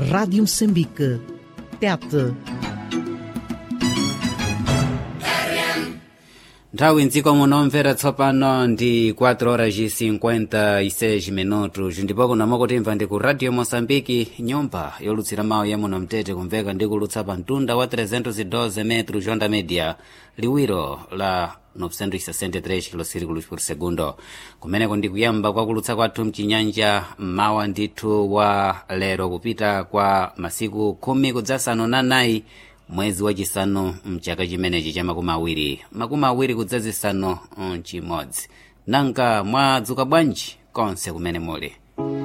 Rádio Moçambique. Tete. nthawi mdziko munomvera tsopano ndi 4 horas e 56 minutos ndipo kunamo kutimva ndi ku radio moçambike nyumba yolutsira mawu ya muno mtete kumveka ndi kulutsa pa mtunda wa 312 metro jonda media liwiro la 963 kilosirikulos por segundo kumeneko ndi kuyamba kwa kulutsa kwathu mchinyanja mmawa ndithu wa lero kupita kwa masiku khumi kudzasanu na nayi mwezi wachisanu mchaka chimenechi cha makumi awiri makumi awiri kudzazisanu mchimodzi nanga mwadzuka bwanji konse kumene muli